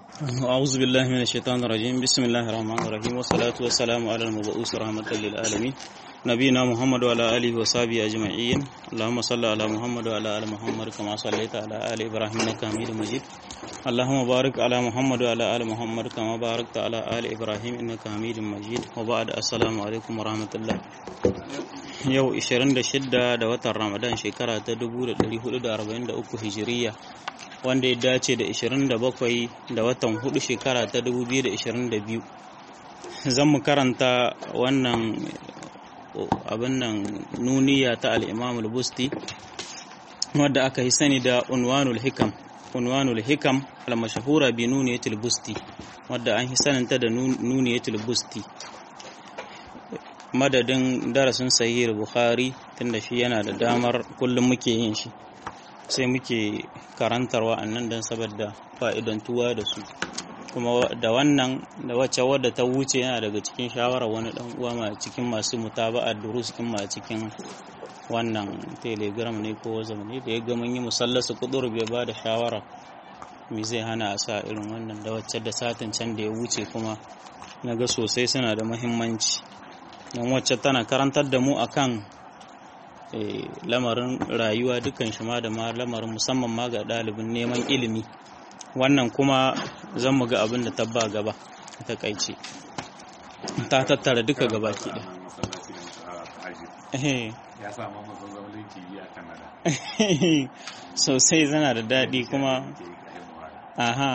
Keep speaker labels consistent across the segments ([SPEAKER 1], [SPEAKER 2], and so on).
[SPEAKER 1] أعوذ بالله من الشيطان الرجيم بسم الله الرحمن الرحيم والصلاة والسلام على المبعوث رحمة للعالمين نبينا محمد وعلى آله وصحبه أجمعين اللهم صل على محمد وعلى آل محمد كما صليت على آل إبراهيم إنك حميد مجيد اللهم بارك على محمد وعلى آل محمد كما باركت على آل إبراهيم إنك حميد مجيد وبعد السلام عليكم ورحمة الله yau 26 da watan ramadan shekara ta 1443 hijiriya wanda ya dace da 27 da watan 4 shekara ta 2022 zan mu karanta wannan abin nan nuniya ta al'imam al-busti wadda aka yi sani da unwanul hikam unwanul hikam al-mashahura bi nuniyatul busti wadda an yi saninta da nuniyatul busti madadin darasin sahih bukhari tunda shi yana da damar kullum muke yin shi sai muke karantarwa annan don saboda fa'idantuwa da su kuma da wannan da wacce wadda ta wuce yana daga cikin shawarar wani dan uwa ma cikin masu mutaba'a durus kin ma cikin wannan telegram ne ko wazam ne da ya ga mun yi musallasa kudur bai ba da shawara me zai hana a sa irin wannan da wacce da satin can da ya wuce kuma na ga sosai suna da muhimmanci don wacce tana karantar da mu akan lamarin rayuwa dukan shi ma da ma lamarin musamman ma ga ɗalibin neman ilimi wannan kuma zan mu ga abin da tabba gaba ta kaice ta tattara duka gaba ke da sosai zana da daɗi kuma aha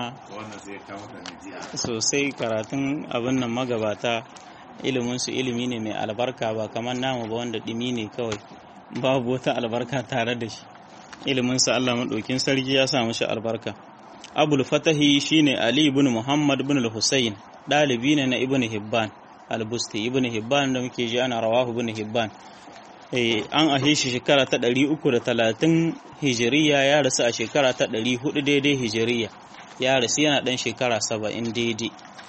[SPEAKER 1] sosai karatun abin nan magabata iliminsu ilimi ne mai albarka ba kamar namu ba wanda ɗimi ne kawai babu wata albarka tare da shi iliminsa Allah maɗaukin sarki ya samu shi albarka abul fatahi shine ali ibn muhammad ibn al-husayn ɗalibi ne na ibn hibban al-busti ibn hibban da muke ji ana rawahu ibn hibban an ahe shi shekara ta 330 hijiriya ya rasu a shekara ta 400 daidai hijiriya ya rasu yana ɗan shekara 70 daidai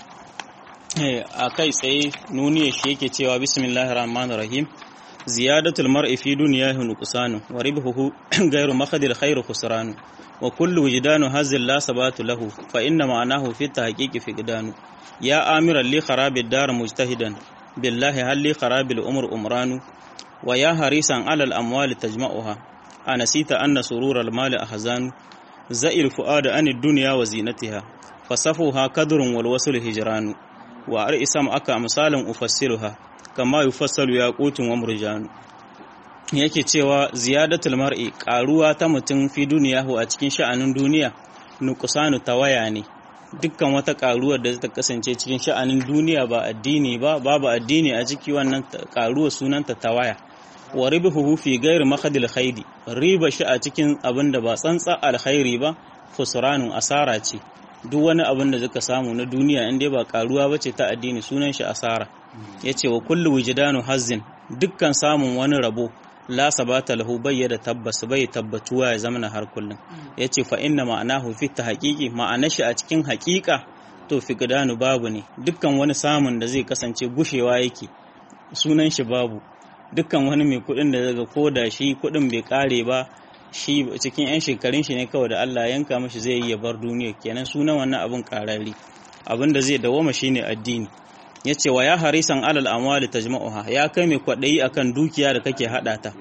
[SPEAKER 1] a kai tsaye nuniya shi yake cewa bismillahir rahmanir rahim ziyadatul mar'i fi dunyahi nuqsanu wa ribhuhu ghayru makhadil khairu khusranu wa kullu wujdanu hazil la sabatu lahu fa inna ma'anahu fi tahqiqi fiqdanu ya amiran li kharabid dar mujtahidan billahi hal li kharabil umr umranu wa ya harisan alal amwali tajma'uha anasita anna surural mali ahzanu za'il fuada anid dunya wa zinatiha fasafuha kadrun wal wasl hijranu wa isam aka misalin ufassiluha kama yufassalu yaqutun wa murjanu yake cewa ziyadatul mar'i karuwa ta mutum fi duniyahu a cikin sha'anin duniya nuqsanu tawaya ne dukkan wata karuwar da ta kasance cikin sha'anin duniya ba addini ba babu addini a ciki wannan karuwa sunanta tawaya wa ribuhu fi ghairi makhadil khairi riba shi a cikin abin da ba tsantsa alkhairi ba khusranun asara ce duk wani abin da zaka samu na duniya in dai ba karuwa bace ta addini sunan shi asara yace wa kullu wujdanu hazzin dukkan samun wani rabo la sabata lahu bayyada tabbas bai tabbatuwa ya zamana har kullum yace fa inna ma'anahu fi tahqiqi ma'ana shi a cikin haƙiƙa to fiqdanu babu ne dukkan wani samun da zai kasance gushewa yake sunan shi babu dukkan wani mai kuɗin da daga koda shi kuɗin bai kare ba shi cikin 'yan shekarun shi ne kawai da Allah yanka mashi zai yi ya bar duniya kenan sunan wannan abin karari abin da zai dawoma shine addini ya ce wa ya harisan alal amwali tajma'uha ya kai mai kwaɗayi akan dukiya da kake haɗa ta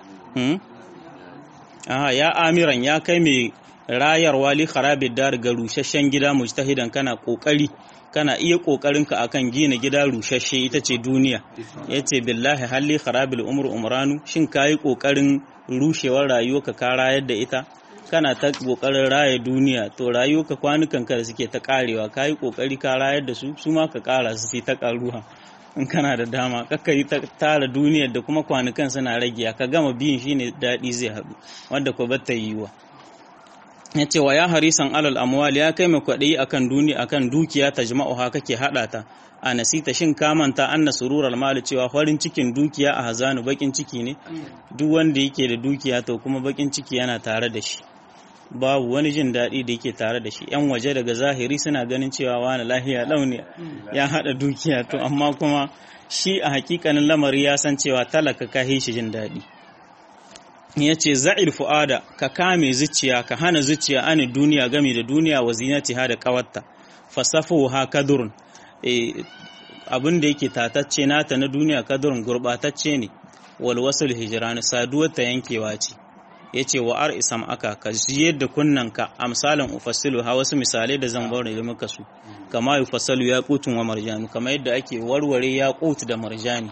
[SPEAKER 1] aha ya amiran ya kai mai rayarwa li kharabid dar ga rusasshen gida mujtahidan kana kokari kana iya kokarinka akan gina gida rusasshe ita ce duniya yace billahi halli kharabil umru umranu shin kayi kokarin rushewar rayuwarka ka rayar da ita kana ta kokarin raya duniya to rayuwarka kwanukan ka da suke ta karewa kayi kokari ka rayar da su su ma ka kara su ta karuwa in kana da dama kakka yi ta tara duniyar da kuma kwanukan suna ragiya ka gama biyin shine daɗi zai haɗu wanda ko bata yiwa ya ce wa ya harisan alal amwal ya kai mai kwaɗayi akan duniya akan dukiya ta jama'uha kake haɗa ta a nasita shin kamanta anna sururar mali cewa farin cikin dukiya a hazanu bakin ciki ne duk wanda yake da dukiya to kuma bakin ciki yana tare da shi babu wani jin daɗi da yake tare da shi yan waje daga zahiri suna ganin cewa wani lahiya launi ya haɗa dukiya to amma kuma shi a hakikanin lamari ya san cewa talaka ka shi jin daɗi ya ce za'il fu'ada ka kame zuciya ka hana zuciya ani duniya gami da duniya wa zinatiha da kawarta fasafu ha kadurun abin da yake tatacce nata na duniya kadurun gurbatacce ne wal wasul hijran saduwar ta yankewa ce yace wa ar isam aka ka yadda kunnanka amsalan ufassilu ha wasu misalai da zan bari da muka su kama yufassalu yaqutun wa marjanu kama yadda ake warware yaqut da marjani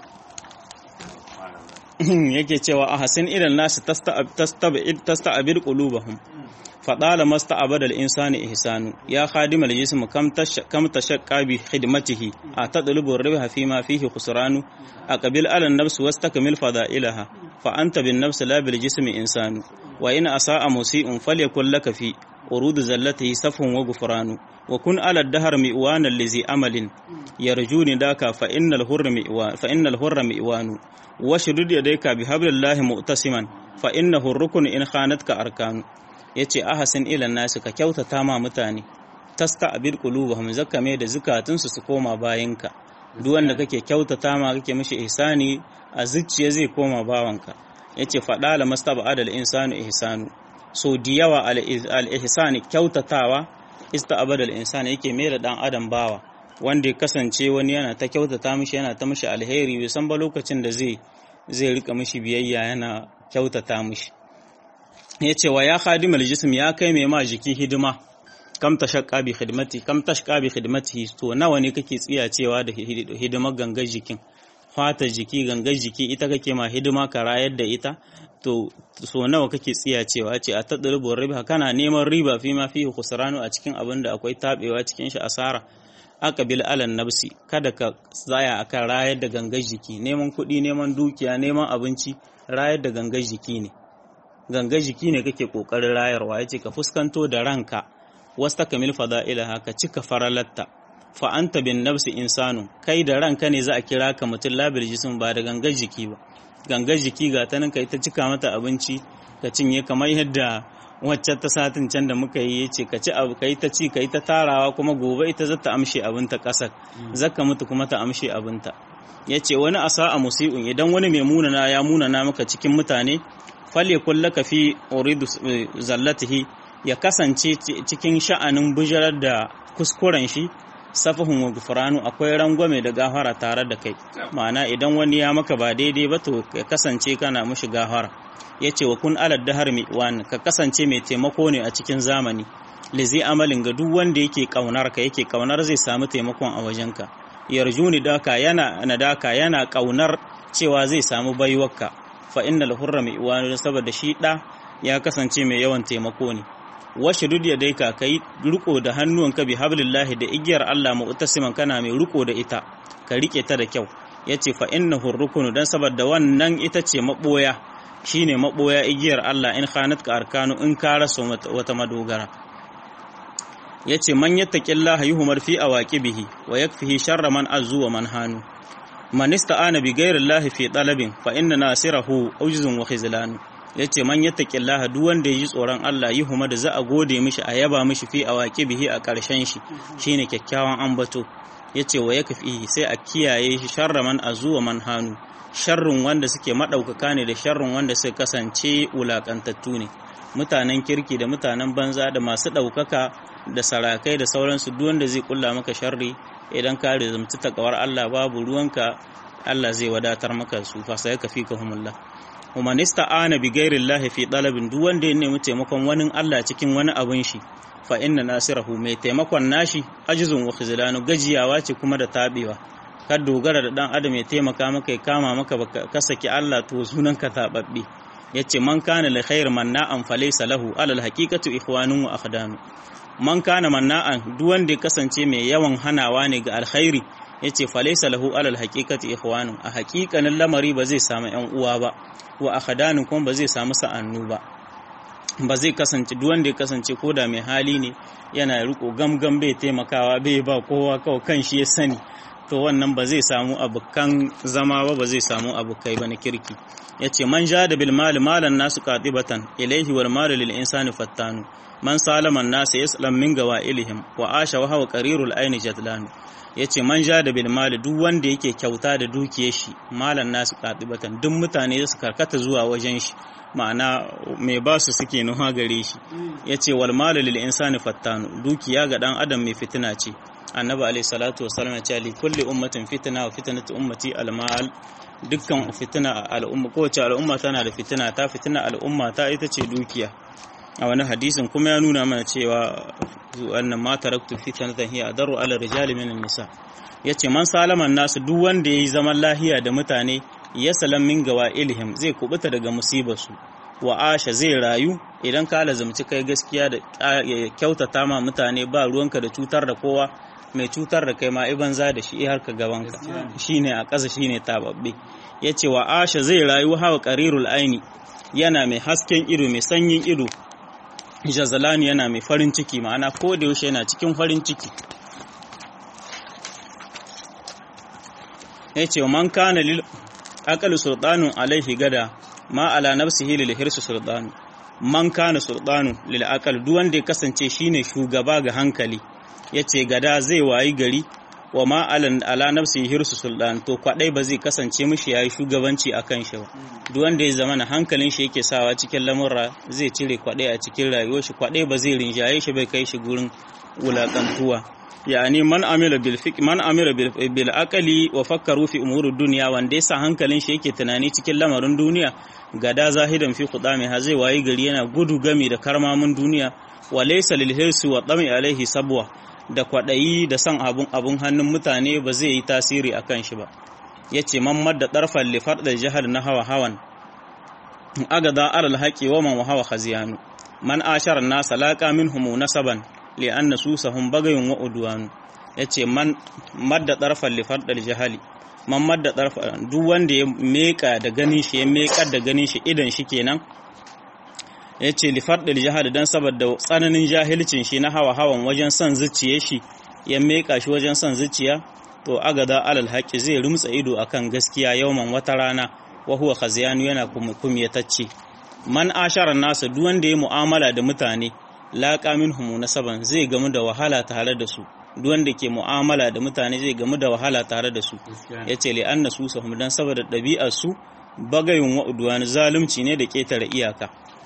[SPEAKER 1] yake cewa a hasin irin nasu tasta'abir qulubahum fadala masta'abada al-insani ihsanu ya khadim al-jism kam tashaqqa bi khidmatihi atadlubu ar-ribha fi ma fihi khusranu aqbil ala an-nafs wastakmil fada'ilaha fa anta bin nafs la bil jismi insanu wa in asa'a musi'un falyakul laka fi urud zallatihi safhun wa ghufranu wa kun ala ad-dahr mi'wana allazi amalin yarjuni daka fa innal hurra mi'wan fa innal hurra mi'wanu washdud yadayka bihablillahi mu'tasiman fa innahu ar-rukn in khanatka arkanu yace ahasin ila nasu ka kyautata ma mutane tasta abil qulubuhum zakame da zukatunsu su koma bayinka duk wanda kake kyautata ma kake mishi ihsani a zuciya zai koma bawanka yace fada la mastaba'adal insanu ihsanu so diyawa al ihsani kyautatawa ista'abadal insani yake mai da dan adam bawa wanda ya kasance wani yana ta kyautata mishi yana ta mishi alheri bai san ba lokacin da zai zai rika mishi biyayya yana kyautata mishi ya ce wa ya khadimal jism ya kai mai ma jiki hidima kam tashaqqa bi khidmati kam tashqa bi khidmati to nawa ne kake tsiya cewa da hidimar gangar jikin fata jiki gangar jiki ita kake ma hidima ka rayar da ita to so nawa kake tsiya cewa ce a tadrubu riba kana neman riba fi ma fihi khusranu a cikin abin da akwai tabewa cikin shi asara aqbil alan nafsi kada ka tsaya akan rayar da gangar jiki neman kuɗi neman dukiya neman abinci rayar da gangar jiki ne gangar jiki ne kake kokarin rayarwa yace ka fuskanto da ranka wasta kamil fada'ilaha ka cika faralatta fa anta bin nafsi insanu kai da ranka ne za a kira ka mutum labil jism ba da gangar jiki ba gangar jiki ga ta nan kai ta cika mata abinci ka cinye kamar yadda wacce ta satin can da muka yi yace ka ci abu kai ta ci kai ta tarawa kuma gobe ita za ta amshe abinta kasar zaka mutu kuma ta amshe abinta yace wani asa a musi'un idan wani mai munana ya munana maka cikin mutane falle kullaka fi uridu zallatihi ya kasance cikin sha'anin bijirar da kuskuren shi safahun wa gufranu akwai rangwame da gafara tare da kai ma'ana idan wani ya maka ba daidai ba to ya kasance kana mushi gafara yace wa kun alad dahar mi wan ka kasance mai taimako ne a cikin zamani lizi amalin ga duk wanda yake kaunar ka yake kaunar zai samu taimakon a wajenka yarjuni daka yana nadaka yana kaunar cewa zai samu baiwarka fa innal hurra mai iwanu saboda shi da ya kasance mai yawan taimako ne washe duk ya dai ka kai riko da hannuwanka bi hablillahi da igiyar Allah mu'tasiman kana mai riko da ita ka rike ta da kyau yace fa innahu rukunu dan saboda wannan ita ce maboya shine maboya igiyar Allah in khanat ka arkanu in ka raso wata madogara yace man yattaqillaha yuhmar fi awaqibihi wa yakfihi sharra man azu wa man hanu man ista'ana bi ghayri Allah fi talabin fa inna nasirahu ujzun wa khizlan yace man yattaqillaha duk wanda yaji tsoron Allah yi huma da za a gode mishi a yaba mishi fi awaqibihi a karshen shi shine kyakkyawan ambato yace wa yakfi sai a kiyaye shi sharra man azu wa man hanu sharrun wanda suke madaukaka ne da sharrun wanda suka kasance wulakantattu ne mutanen kirki da mutanen banza da masu daukaka da sarakai da sauransu duk wanda zai kulla maka sharri idan ka rizumci takawar Allah babu ruwanka Allah zai wadatar maka su fa sai ka fika humullah humanista ana bi ghairillahi fi dalabin duk wanda ya nemi taimakon wani Allah cikin wani abin shi fa inna nasirahu mai taimakon nashi ajizun wa khizlanu gajiyawa ce kuma da tabewa ka dogara da dan adam ya taimaka maka ya kama maka ka saki Allah to sunan ka tababbe yace man kana li khair manna'an falaysa lahu alal haqiqatu ikhwanun wa akhdanu man kana manna'an duk wanda ya kasance mai yawan hanawa ne ga alkhairi yace falaysa lahu alal haqiqati ikhwanun a haqiqanin lamari ba zai samu ƴan uwa ba wa akhdanu kuma ba zai samu sa'annu ba ba zai kasance duk wanda ya kasance koda mai hali ne yana riko gamgam bai taimakawa bai ba kowa kawai kan shi ya sani to wannan ba zai samu abukan zama ba ba zai samu abukai ba na kirki yace man jada bil mal malan nasu qatibatan ilayhi wal mal lil insani fattanu man salama an-nas yaslam min gawailihim wa asha wa huwa qarirul aini jadlan yace man jada bil mal duk wanda yake kyauta da dukiyar shi malan nasu qatibatan duk mutane su karkata zuwa wajen shi ma'ana mai ba su suke nuha gare shi yace wal mal lil insani fattanu dukiya ga dan adam mai fitina ce annabi alayhi salatu wasallam ya ce li kulli ummatin fitna wa fitnatu ummati al mal dukkan fitina al'umma kowace al'umma tana da fitina ta fitina al'umma ta ita ce dukiya a wani hadisin kuma ya nuna mana cewa wannan ma taraktu fitnatan hiya adaru ala rijali min nisa yace man salaman nasu duk wanda yayi zaman lahiya da mutane ya salam min gawa ilhim zai kubuta daga musibar su wa asha zai rayu idan ka lazumci kai gaskiya da kyautata ma mutane ba ruwanka da cutar da kowa mai cutar da kai ma banza da shi har ka gabanka shine a ƙasa shine tababbe yace wa asha zai rayu hawa qarirul aini yana mai hasken ido mai sanyin ido jazalani yana mai farin ciki ma'ana ko da yaushe yana cikin farin ciki yace man kana lil aqal sultanun alaihi gada ma ala nafsihi lil hirsu sultanu man kana sultanu lil aqal duk wanda ya kasance shine shugaba ga hankali yace gada zai wayi gari wa ma ala nafsi hirsu sultan to kwadai ba zai kasance mishi yayi shugabanci akan shi ba duk wanda ya zama hankalin shi yake sawa cikin lamurra zai cire kwadai a cikin rayuwar shi kwadai ba zai rinjaye shi bai kai shi gurin wulakantuwa yani man amila bil fiq man amila bil aqli wa fakkaru fi umuri dunya wanda yasa hankalin shi yake tunani cikin lamarin duniya gada zahidan fi khudami ha zai wayi gari yana gudu gami da karmamin duniya wa laysa lil hirsi wa dami alaihi sabwa da kwaɗayi da son abun abun hannun mutane ba zai yi tasiri a kan shi ba ya ce man da ɗarfar lifar da jihar na hawa hawan agada alal haƙi wa man hawa khaziyanu man ashar nasa laƙa min humu nasaban li anna susahum bagayun wa udwanu ya ce man madda ɗarfar lifar da jihali man madda ɗarfar duk wanda ya meka da ganin shi ya mekar da ganin shi idan shi kenan ya ce lifarɗin jihar don saboda tsananin jahilcin shi na hawa hawan wajen son zuciya shi ya meka shi wajen son zuciya to agada alal haƙi zai rumtsa ido akan gaskiya yauman wata rana wa huwa khaziyanu yana kumyatacce man ashara nasa duk wanda ya mu'amala da mutane laqa minhum nasaban zai gamu da wahala tare da su duk wanda ke mu'amala da mutane zai gamu da wahala tare da su yace li anna su sahum dan saboda ɗabi'ar su bagayun wa udwan zalunci ne da ketare iyaka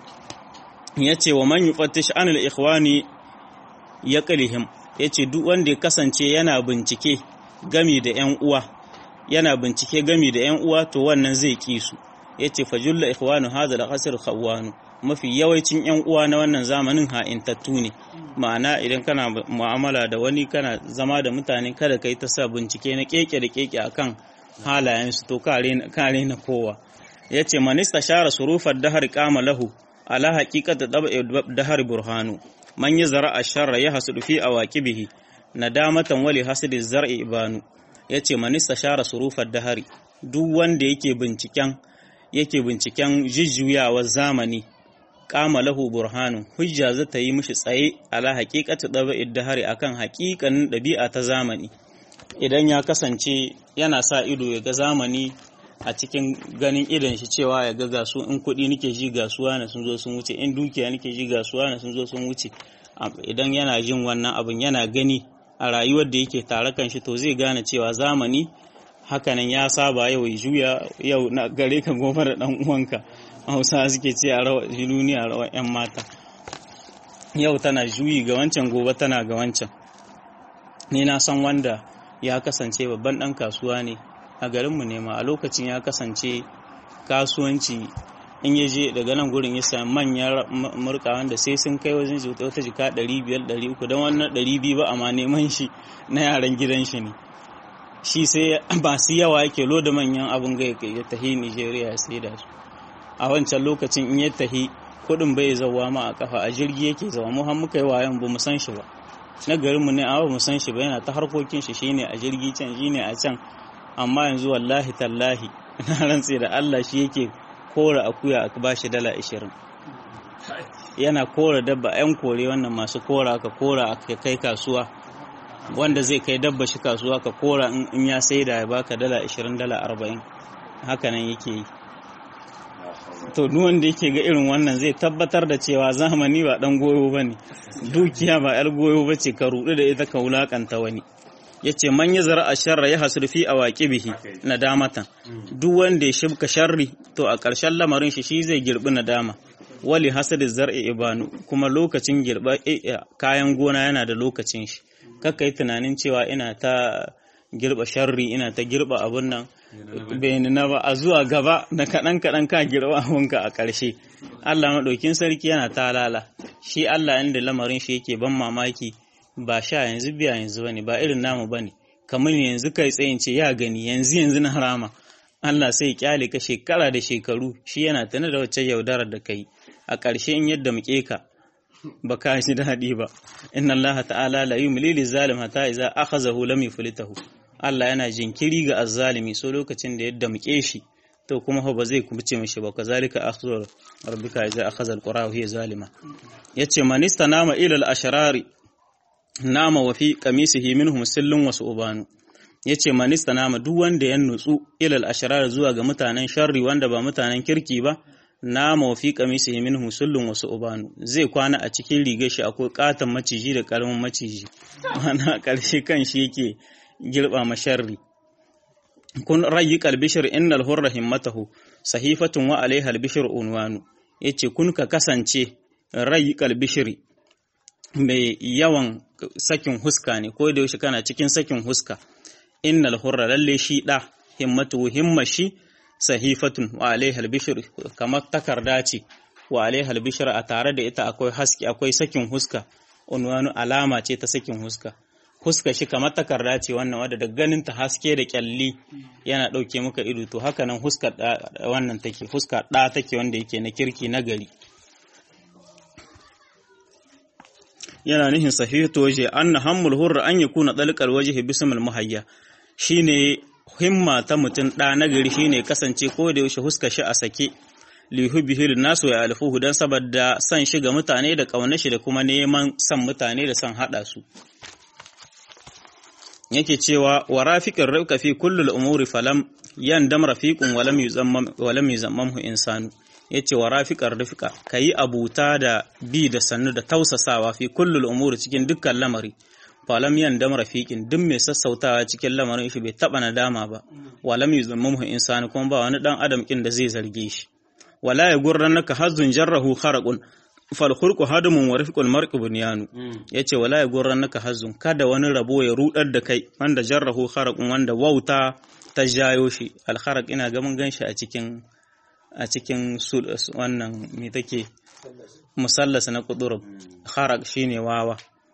[SPEAKER 1] ya ce wa man yufattish anil ikhwani ya qalihim ya ce duk wanda ya kasance yana bincike gami da ‘yan uwa yana bincike gami da ‘yan uwa to wannan zai ki su ya ce fajulla ikhwanu hadha al-qasr khawanu mafi yawancin ‘yan uwa na wannan zamanin ha'intattu ne ma'ana idan kana mu'amala da wani kana zama da mutane kada kai ta sa bincike na keke da keke akan halayensu to kare na kowa ya ce manista share surufar dahar kama lahu ala haqiqati dahar burhanu man yazra ash-sharra yahsudu fi awaqibihi nadamatan wali hasidi zar'i ibanu yace man istashara surufar dahari duk wanda yake binciken yake binciken jijjuyawar zamani kama lahu burhanu hujja za ta yi mishi tsaye ala haqiqati daba'id dahari akan haƙiƙanin ɗabi'a ta zamani idan ya kasance yana sa ido ya ga zamani a cikin ganin idan shi cewa ya ga gasu in kuɗi nake ji gasuwa na sun zo sun wuce in dukiya nake ji gasuwa na sun zo sun wuce idan yana jin wannan abin yana gani a rayuwar da yake tare kan shi to zai gane cewa zamani hakanan ya saba yau ya juya yau na gare ka gobe da dan uwanka hausa suke ce a rawa duniya rawa yan mata yau tana juyi ga wancan gobe tana ga wancan ni na san wanda ya kasance babban dan kasuwa ne a garinmu ne ma a lokacin ya kasance kasuwanci in ya je daga nan gurin ya sami manyan murka wanda sai sun kai wajen wata jika 500-300 don wannan 200 ba amma neman shi na yaran gidan shi ne shi sai ba su yawa yake loda manyan abin ga ya tahi nigeria ya sai da su a wancan lokacin in ya tahi kudin bai zauwa ma a kafa a jirgi yake zawa mu har muka yi wayan ba mu san shi ba na garinmu ne amma ba mu san shi ba yana ta harkokin shi shine a jirgi can shine a can amma yanzu wallahi tallahi na rantse da Allah shi yake kora akuya aka ba shi dala ashirin yana kora dabba yan kore wannan masu kora aka kora aka kai kasuwa wanda zai kai dabba shi kasuwa ka kora in ya saida ya baka dala 20 dala 40 haka nan yake yi to duk wanda yake ga irin wannan zai tabbatar da cewa zamani ba dan goyo bane dukiya ba yar goyo bace ka rudu da ita ka wulakanta wani yace man ya zara asharra ya hasru fi awaqibihi nadamatan duk wanda ya shibka sharri to a ƙarshen lamarin shi shi zai girbi nadama wali hasadi zar'i ibanu kuma lokacin girba kayan gona yana da lokacin shi kakka yi tunanin cewa ina ta girba sharri ina ta girba abun nan bai na ba a zuwa gaba na kaɗan kaɗan ka girba abunka a ƙarshe Allah maɗaukin sarki yana talala shi Allah inda lamarin shi yake ban mamaki ba sha yanzu biya yanzu bane ba irin namu bane kamar yanzu kai tsayin ce ya gani yanzu yanzu na harama Allah sai kyale ka shekara da shekaru shi yana tana da wacce yaudarar da kai a ƙarshe in yadda muke ka ba ka ji daɗi ba inna Allah ta'ala la yumli lil zalim hatta idza akhazahu lam yuflitahu Allah yana jinkiri ga azzalimi so lokacin da yadda muke shi to kuma ba zai kubuce mishi ba kazalika akhdhu rabbika idza akhadha alqura wa hiya zalima yace manista nama ila al-ashrari nama wa fi qamisihi minhum sillun wa su'banu yace manista nama duk wanda ya nutsu ila al-ashrar zuwa ga mutanen sharri wanda ba mutanen kirki ba nama wa fi qamisihi minhum sillun wa su'banu zai kwana a cikin rigar shi akwai katan maciji da karamin maciji mana karshe kan shi yake girba masharri kun rayi kalbishir innal hurra himmatahu sahifatun wa alaiha albishir unwanu yace kun ka kasance rayi kalbishiri mai yawan sakin huska ne ko da yaushe kana cikin sakin huska innal hurra lalle shi da himmatu himmashi sahifatun wa alaiha albishir kamar takarda ce wa alaiha albishir a tare da ita akwai haske akwai sakin huska unwanu alama ce ta sakin huska huska shi kamar takarda ce wannan wadda da ganin ta haske da kyalli yana ɗauke maka ido to haka nan huska wannan take huska ɗa take wanda yake na kirki na gari yana nihin sahihu to waje anna hammul hurra an yakuna dalqal wajhi bismil muhayya shine himma ta mutum ɗa na gari shine kasance ko da yaushe huska shi a sake lihubihi nasu ya alfuhu dan saboda san shi ga mutane da ƙaunar shi da kuma neman san mutane da san haɗa su yake cewa wa rafiqir rauka fi kulli umuri falam yandam rafiqun walam yuzammam walam yuzammamhu insanu yace wa rafiqar rifqa kayi abuta da bi da sannu da tausasawa fi kulli umuri cikin dukkan lamari falam yandam rafiqin duk mai sassautawa cikin lamarin shi bai taba nadama ba walam yuzammamhu insanu kuma ba wani dan adam kin da zai zarge shi wala ya gurrannaka hazzun jarrahu kharaqun falkhurku hadumun wa rifqul mar'i bunyanu yace wala ya gurran naka hazun kada wani rabo ya rudar da kai wanda jarrahu kharaqun wanda wauta ta jayo shi al kharaq ina ga mun ganshi a cikin a cikin wannan me take musallas na qudurub kharaq shine wawa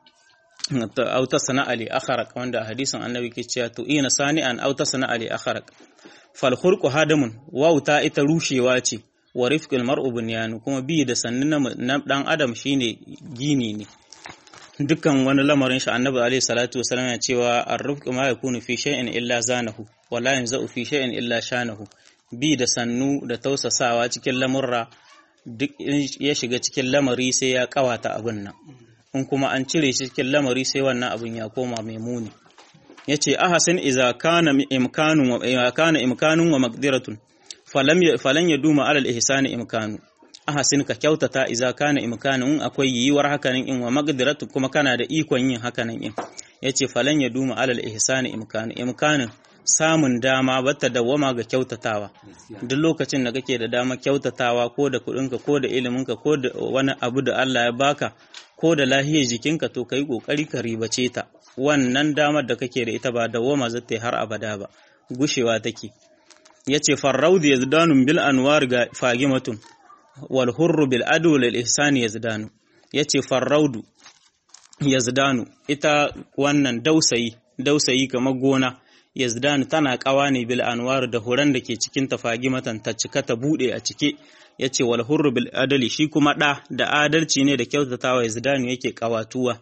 [SPEAKER 1] aw tasna ali akharaq wanda a hadisin annabi ke cewa to ina sani'an aw tasna ali akharaq falkhurku hadumun wauta ita rushewa ce wa rifqil mar'u bunyanu kuma bi da sannu na dan adam shine gini ne dukkan wani lamarin shi annabi alaihi salatu wasallam ya cewa ar-rifqu ma yakunu fi shay'in illa zanahu wa la yanza'u fi shay'in illa shanahu bi da sannu da tausasawa cikin lamurra duk ya shiga cikin lamari sai ya kawata abin nan in kuma an cire shi cikin lamari sai wannan abin ya koma mai muni yace ahasin idza kana imkanun wa kana imkanun wa maqdiratun falan ya duma alal ihsani imkanu ahasin ka kyautata iza kana imkanun akwai yiwuwar hakanan in wa magdiratu kuma kana da ikon yin hakanan in yace falan ya duma alal ihsani imkanu imkanin samun dama bata dawwama ga kyautatawa duk lokacin da kake da dama kyautatawa ko da kudinka ko da iliminka ko da wani abu da Allah ya baka ko da lahiyar jikinka to kai kokari ka ribace ta wannan damar da kake da ita ba dawwama zata har abada ba gushewa take yace farraudu yazdanun bil anwar ga fagimatun wal hurru bil adu lil ihsani yazdanu yace farraudu yazdanu ita wannan dausayi dausayi kamar gona yazdanu tana kawa ne bil anwar da huran da ke cikin ta fagimatan ta cika ta bude a cike yace wal hurru bil adali shi kuma da da adalci ne da kyautatawa yazdanu yake kawatuwa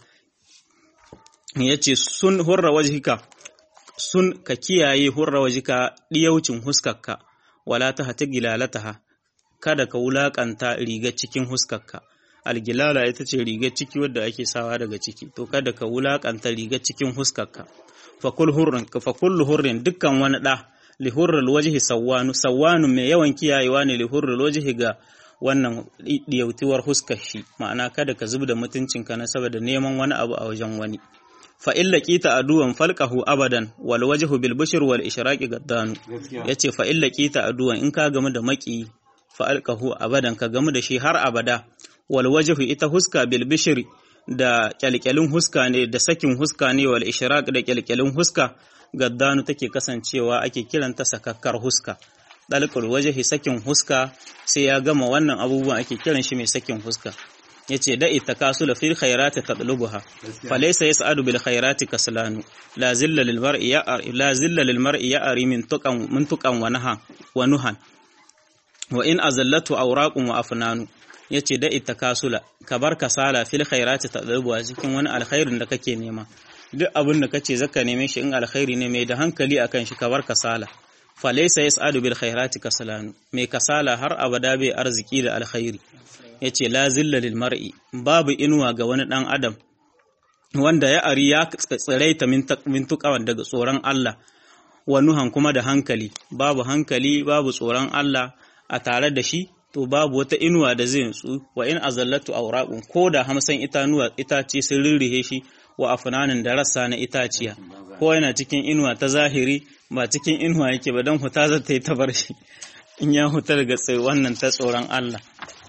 [SPEAKER 1] yace sun hurra wajhika sun ka kiyaye hurra wajika ɗiyaucin huskarka wala ta hata gilalataha kada ka wulaƙanta riga cikin huskarka algilala ita ce rigar ciki wadda ake sawa daga ciki to kada ka wulakanta rigar cikin huskarka fa kullu hurrin dukkan wani da li hurrul wajhi sawwanu sawwanu mai yawan kiyayewa ne li hurrul wajhi ga wannan diyautiwar huskar shi ma'ana kada ka zubda mutuncinka na saboda neman wani abu a wajen wani fa illa qita aduwan falqahu abadan wal wajhu bil bushr wal ishraqi gaddanu yace fa illa qita aduwan in ka gamu da maki fa alqahu abadan ka gamu da shi har abada wal wajhu ita huska bil bushr da kyalkyalin huska ne da sakin huska ne wal ishraq da kyalkyalin huska gaddanu take kasancewa ake kiranta sakakkar huska dalqul wajhi sakin huska sai ya gama wannan abubuwan ake kiran shi mai sakin huska yace da itakasula fil khairati tatlubuha falaysa yas'adu bil khairati kaslanu la zilla lil mar'i ya'ri la zilla lil mar'i ya'ri min tuqan min tuqan wa naha wa nuhan wa in azallatu awraqun wa afnanu yace da itakasula ka bar kasala fil khairati tatlubuha cikin wani alkhairin da kake nema duk abin da kace zaka neme shi in alkhairi ne mai da hankali akan shi ka bar kasala falaysa yas'adu bil khairati kaslanu mai kasala har abada bai arziki da alkhairi ya ce la zilla lil mar'i babu inuwa ga wani ɗan adam wanda ya ari ya tsiraita min tuƙawan daga tsoron Allah wa nuhan kuma da hankali babu hankali babu tsoron Allah a tare da shi to babu wata inuwa da zai nutsu wa in azallatu awraqun ko da hamsan itanuwa itace sun rirrihe shi wa afnanin da rassa na itaciya ko yana cikin inuwa ta zahiri ba cikin inuwa yake ba don huta zata yi ta bar shi in ya huta daga wannan ta tsoron Allah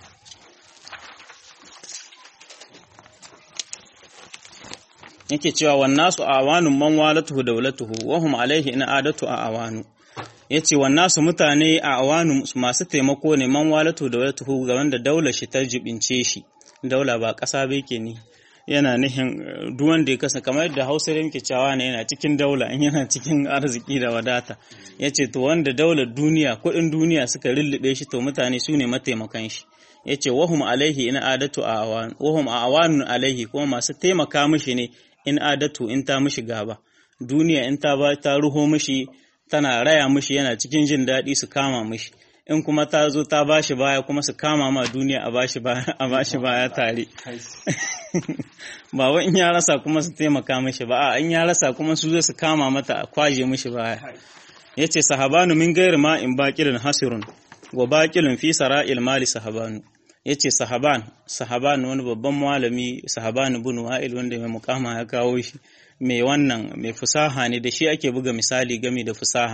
[SPEAKER 1] yake cewa wannasu awanun man walatuhu dawlatuhu wa hum alaihi in adatu a awanu yace wannasu mutane a awanu masu taimako ne man walatuhu dawlatuhu ga wanda daular shi ta jibince shi daula ba ƙasa ba yake ne yana nihin duk wanda ya kasa kamar yadda Hausa da muke cewa ne yana cikin daula in yana cikin arziki da wadata yace to wanda daular duniya kuɗin duniya suka lullube shi to mutane su ne mataimakan shi yace wahum alaihi in adatu a awan wahum a awanun alaihi kuma masu taimaka mishi ne in adatu in ta mishi gaba duniya in ta ba ta ruho mishi tana raya mishi yana cikin jin daɗi su kama mishi in kuma ta zo ta bashi baya kuma su kama ma duniya a bashi baya a bashi baya tare ba wai in ya rasa kuma su taimaka mishi ba a in ya rasa kuma su zo su kama mata a kwaje mishi baya yace sahabanu min gairi ma in baqilun hasirun wa baqilun fi sara'il mali sahabanu ya ce sahaban sahaban wani babban malami sahaban ibn wa'il wanda mai mukama ya kawo shi mai wannan mai fusaha ne da shi ake buga misali game da fusaha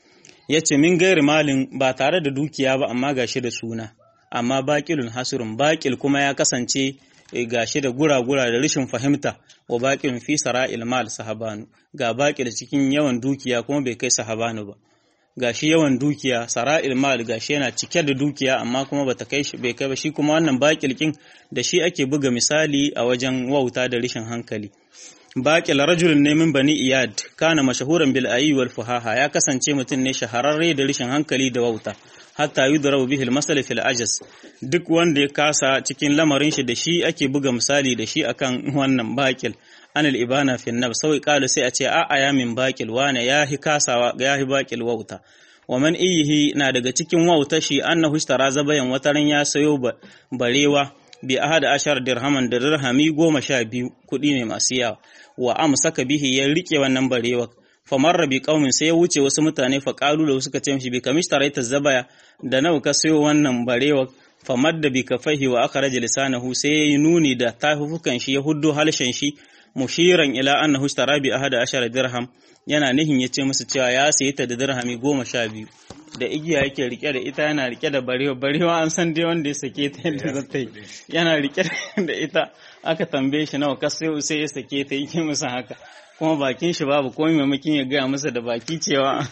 [SPEAKER 1] ya ce min gairi malin ba tare da dukiya ba amma gashi da suna amma baƙilun hasirun baƙil kuma ya kasance gashi da gura-gura da rashin fahimta wa baƙilun fi sara'il mal sahabanu ga baƙil cikin yawan dukiya kuma bai kai sahabanu ba gashi yawan dukiya sara'il mal gashi yana cike da dukiya amma kuma bata kai shi bai kai ba shi kuma wannan baƙilkin da shi ake buga misali a wajen wauta da rashin hankali baƙil rajulun ne min bani iyad kana mashahuran bil ayi wal fuhaha ya kasance mutum ne shahararre da rashin hankali da wauta hatta yudrabu bihi al masal fil ajas duk wanda ya kasa cikin lamarin shi da shi ake buga misali da shi akan wannan baƙil anil ibana fi nab sai kalu sai a ce a aya min baƙil wane yahi kasawa yahi baƙil wauta wa man iyihi na daga cikin wauta shi annahu ishtara zabayan wataran ya sayo barewa bi ahada ashar dirhaman da dirhami goma sha biyu kuɗi ne masu yawa wa amsaka bihi ya rike wannan barewa famarra bi qaumin sai ya wuce wasu mutane fa qalu lahu suka ce mishi bi kamishtaraita zabaya da nawa ka sayo wannan barewa famadda bi kafaihi wa akhraja lisanahu sai ya yi nuni da tafufukan shi ya huddo halshen shi mushiran ila annahu ishtara bi ahada ashara dirham yana nihin ya ce musu cewa ya sayi ta da dirhami goma sha biyu da igiya yake rike da ita yana rike da barewa barewa an san dai wanda ya sake ta yadda za ta yi yana rike da ita aka tambaye shi nawa kasai sai ya sake ta yake musu haka kuma bakin shi babu komai maimakin ya gaya masa da baki cewa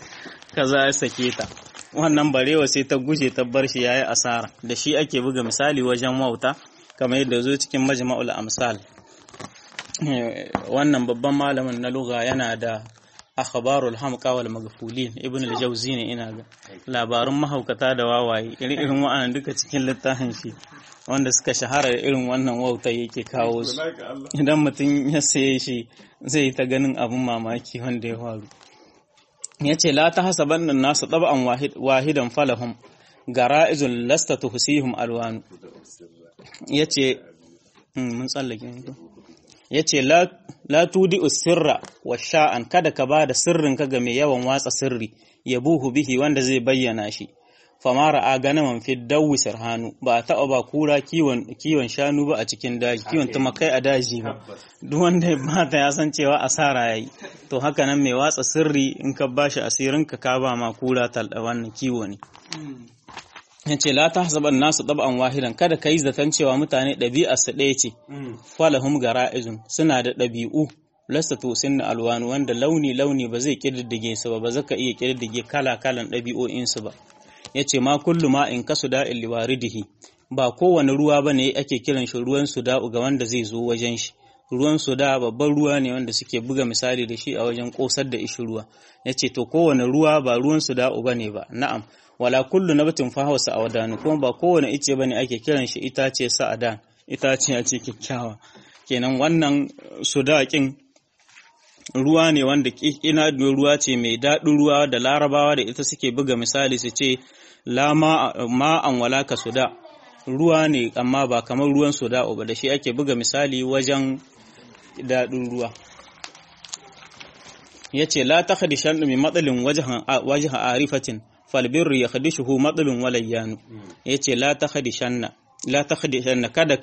[SPEAKER 1] kaza ya sake ta wannan barewa sai ta guje ta bar shi yayi asara da shi ake buga misali wajen wauta kamar yadda zo cikin majma'ul amsal wannan babban malamin na lugha yana da akhbarul hamqa wal maghfulin ibn al-jawzi ne ina ga labarun mahaukata da wawaye irin irin wa'annan duka cikin littafin shi wanda suka shahara da irin wannan wauta yake kawo su idan mutum ya saye shi zai ta ganin abun mamaki wanda ya faru ya ce la ta hasaban nan nasu ɗaba'an wahidan falahum gara'izun lasta tuhsihum alwanu yace mun tsallake yace la la tudi usirra wa sha'an kada ka bada sirrin ka ga mai yawan watsa sirri yabuhu bihi wanda zai bayyana shi famara a ganaman fi dawi hannu ba a taɓa ba kura kiwon shanu ba a cikin daji kiwon tumakai a daji ba duk wanda ya mata ya san cewa asara yayi to haka nan mai watsa sirri in ka bashi asirin ka ka ba ma kura talda wannan kiwo ne yace la tahsaban nasu tab'an wahidan kada kai zaton cewa mutane ɗabi'ar su ɗaya ce falahum gara'izun suna da ɗabi'u lasta to sinna alwanu wanda launi launi ba zai kididdige su ba ba zaka iya kididdige kala kalan ɗabi'o'in su ba ya ce ma kullu ma in kasu da'in liwaridihi ba kowane ruwa ba ne ake kiran shi ruwan suda'u ga wanda zai zo wajen shi ruwan suda babban ruwa ne wanda suke buga misali da shi a wajen kosar da ishi ruwa ya ce to kowane ruwa ba ruwan suda'u ba ne ba na'am wala kullu nabatin fahawa sa'adanu kuma ba kowane ice ba ne ake kiran shi itace sa'adan itace ya ce kyakkyawa kenan wannan sudaƙin ruwa ne wanda ina ruwa ce mai daɗin ruwa da larabawa da ita suke buga misali su ce la ma'an wala ka suda ruwa ne amma ba kamar ruwan suda ba da shi ake buga misali wajen daɗin ruwa ya ce la ta hadi shan min matsalin wajen arifatin falbirru ya hadi shuhu matsalin walayyanu ya ce la ta hadi shanna kada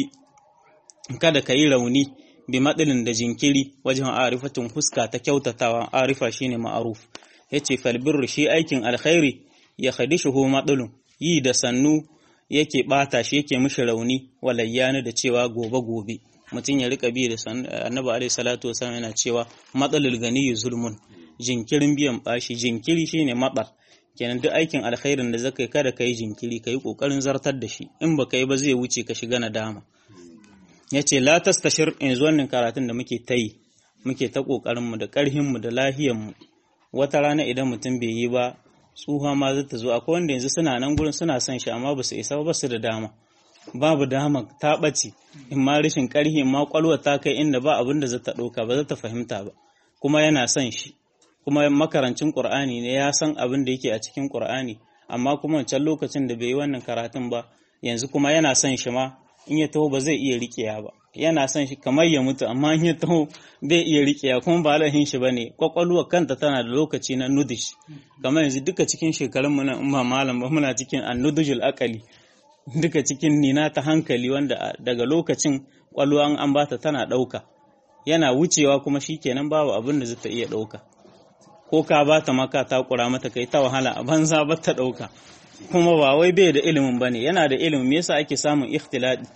[SPEAKER 1] ka yi rauni bi matsalin da jinkiri wajen arifatin huska ta kyautatawa arifa shine ma'aruf yace falbirru shi aikin alkhairi ya khadishuhu matsalun yi da sannu yake bata shi yake mishi rauni walayyani da cewa gobe gobe mutum ya rika bi da annabi alaihi salatu wasallam yana cewa matsalul gani zulmun jinkirin biyan bashi jinkiri shine matsal kenan duk aikin alkhairin da zaka yi kada kai jinkiri kai kokarin zartar da shi in baka yi ba zai wuce ka shiga nadama ya ce la tastashir yanzu wannan karatun da muke ta yi muke ta ƙoƙarinmu da ƙarhinmu da lahiyanmu wata rana idan mutum bai yi ba tsuha ma zai ta zo akwai wanda yanzu suna nan gurin suna son shi amma ba su isa ba su da dama babu dama ta ɓace in ma rashin ƙarhi in ma ƙwalwa ta kai inda ba abin da za ta ɗauka ba za ta fahimta ba kuma yana son shi kuma makarancin ƙur'ani ne ya san abin da yake a cikin ƙur'ani amma kuma wancan lokacin da bai yi wannan karatun ba yanzu kuma yana son shi ma in ya taho ba zai iya riƙeya ba yana son shi kamar ya mutu amma in ya taho bai iya riƙeya kuma ba lahin shi bane kwakwalwa kanta tana da lokaci na nudish kamar yanzu duka cikin shekarun mu nan in ba malam ba muna cikin annudujul akali duka cikin nina ta hankali wanda daga lokacin kwalwa an bata tana ɗauka yana wucewa kuma shikenan babu abin da zata iya ɗauka ko ka bata maka ta kura mata kai ta wahala a banza ba ta ɗauka kuma ba wai bai da ilimin bane yana da ilimin me yasa ake samun ikhtiladi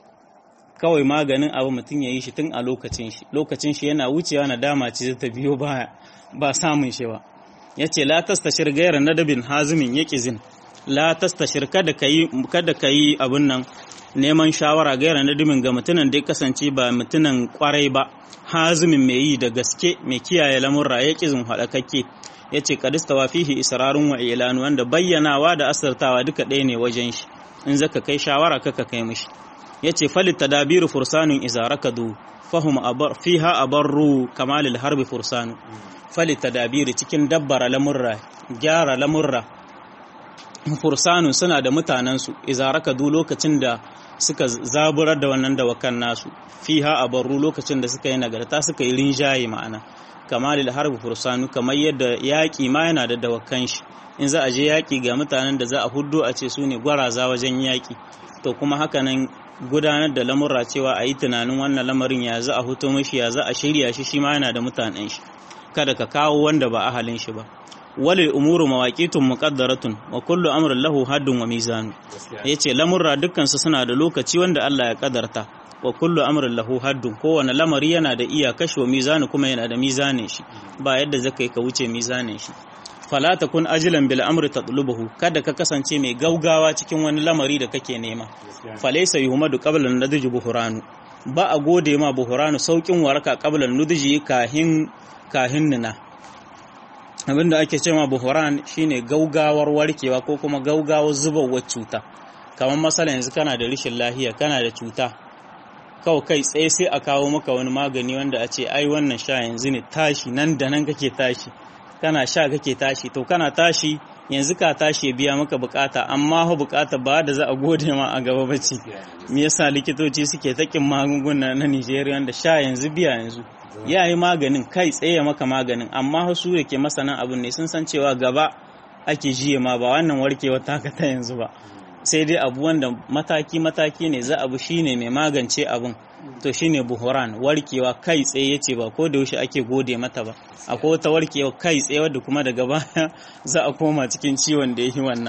[SPEAKER 1] kawai maganin abu mutum ya yi shi tun a lokacin shi lokacin shi yana wucewa na dama ce ta biyo baya ba samun shi ba yace la tastashir gairan nadabin hazimin yaqizin la tastashir kada kayi kada kayi abun nan neman shawara gairan nadabin ga mutunan da ya kasance ba mutunan kwarai ba hazimin mai yi da gaske mai kiyaye lamurra yaqizin hadakakke ya ce kadistawa fihi israrun wa ilanu wanda bayyanawa da asartawa duka ɗaya ne wajen shi in zaka kai shawara kaka kai mishi ya ce falit tadabiru fursanun iza rakadu fahum abar fiha abarru kamalil harbi fursanu falit tadabiru cikin dabbara lamurra gyara lamurra fursanun suna da mutanensu iza rakadu lokacin da suka zaburar da wannan dawakan nasu fiha abarru lokacin da suka yi nagarta suka yi rinjaye ma'ana kamalil harbi fursanu kamar yadda yaƙi ma yana da dawakan shi in za a je yaƙi ga mutanen da za a huddo a ce su ne gwaraza wajen yaƙi to kuma haka nan gudanar da lamurra cewa a yi tunanin wannan lamarin ya za a huto mashi ya za a shirya shi shi ma yana da mutanen shi kada ka kawo wanda ba ahalin shi ba walil umuru mawaqitun muqaddaratun wa kullu amrin lahu haddun wa mizanu yace lamurra dukkan su suna da lokaci wanda Allah ya kadarta wa kullu amrin lahu haddun kowane lamari yana da iyakashi wa mizanu kuma yana da mizanin shi ba yadda zaka yi ka wuce mizanin shi fala takun ajilan bil amri tatlubuhu kada ka kasance mai gaugawa cikin wani lamari da kake nema falaysa yuhmadu qabla nadji buhuranu ba a gode ma buhuranu saukin waraka qabla nudji kahin kahin nina abinda ake cewa buhuran shine gaugawar warkewa ko kuma gaugawar zubawar cuta kamar masala yanzu kana da rashin lahiya kana da cuta kawai kai tsaye sai a kawo maka wani magani wanda a ce ai wannan sha yanzu ne tashi nan da nan kake tashi kana sha kake tashi to kana tashi yanzu ka tashi biya maka bukata amma ho bukata ba da za a gode ma a gaba bace me yasa likitoci suke takin magunguna na Nigeria da sha yanzu biya yanzu ya yi maganin kai tsaye maka maganin amma su da ke masanan abin ne sun san cewa gaba ake jiye ma ba wannan warkewa taka ta yanzu ba sai dai abu wanda mataki-mataki ne za abu shine mai magance abin to shine buhuran warkewa kai tsaye yace ba ko da yaushe ake gode mata ba akwai wata warkewa kai tsaye wadda kuma daga baya za a koma cikin ciwon da yi wannan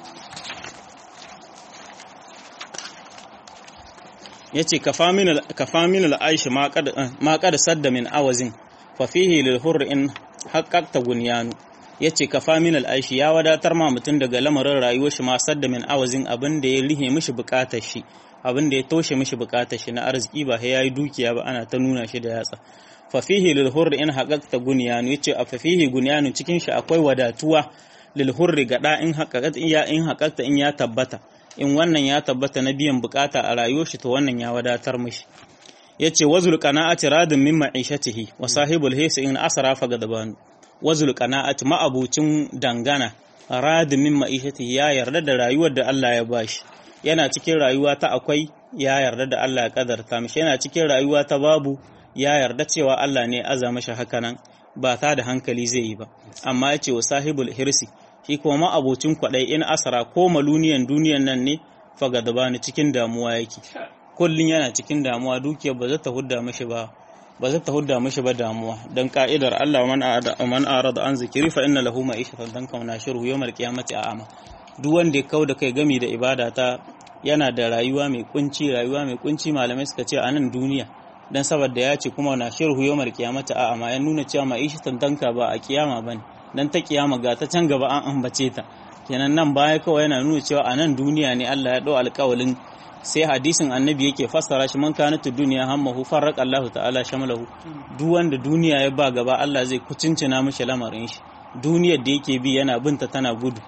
[SPEAKER 1] yace kafa min al-aish ma qad sadda min awazin fa fihi lil hurr in haqqaqta gunyanu ya ce kafa min al'aishi ya wadatar ma mutum daga lamarin rayuwar shi masar da min awazin abin da ya rihe mishi bukatar shi abin da ya toshe mishi bukatar shi na arziki ba ya yi dukiya ba ana ta nuna shi da yatsa fafihi lil hurri in haqqaqta gunyanu yace a fafihi gunyanu cikin shi akwai wadatuwa lil hurri ga da in haqqaqta in ya in haqqaqta in ya tabbata in wannan ya tabbata na biyan bukata a rayuwar shi to wannan ya wadatar mishi yace wazul qana'ati radin min ma'ishatihi wa sahibul hisi in asra fa gadabanu wazul qana'ati ma'abucin dangana radin min ma'ishatihi ya yarda da rayuwar da Allah ya bashi yana cikin rayuwa ta akwai ya yarda da Allah ya kadarta mishi yana cikin rayuwa ta babu ya yarda cewa Allah ne aza mashi hakanan ba ta da hankali zai yi ba amma ya ce wa sahibul hirsi shi kuma ma'abocin kwaɗai in asara ko maluniyan duniyan nan ne fagadabani cikin damuwa yake kullum yana cikin damuwa dukiyar ba za ta hudda mashi ba ba za ta hudda mashi ba damuwa dan ka'idar Allah man arada man arada an zikiri fa inna lahu ma'ishatan dan kauna shiru yawmal qiyamati a'ama duk wanda ya kauda kai gami da ibada ta yana da rayuwa mai kunci rayuwa mai kunci malamai suka ce a nan duniya dan saboda ya ce kuma na shirhu yawmal qiyamati a'ama ya nuna cewa ma'ishatan danka ba a kiyama bane dan ta kiyama ga ta can gaba an ambace ta kenan nan baya kawai yana nuna cewa a nan duniya ne Allah ya dau alƙawalin sai hadisin annabi yake fassara shi man kana tu duniya hammahu farraqa Allah ta'ala shamalahu duk wanda duniya ya ba gaba Allah zai kucincina mishi lamarin shi duniyar da yake bi yana binta tana gudu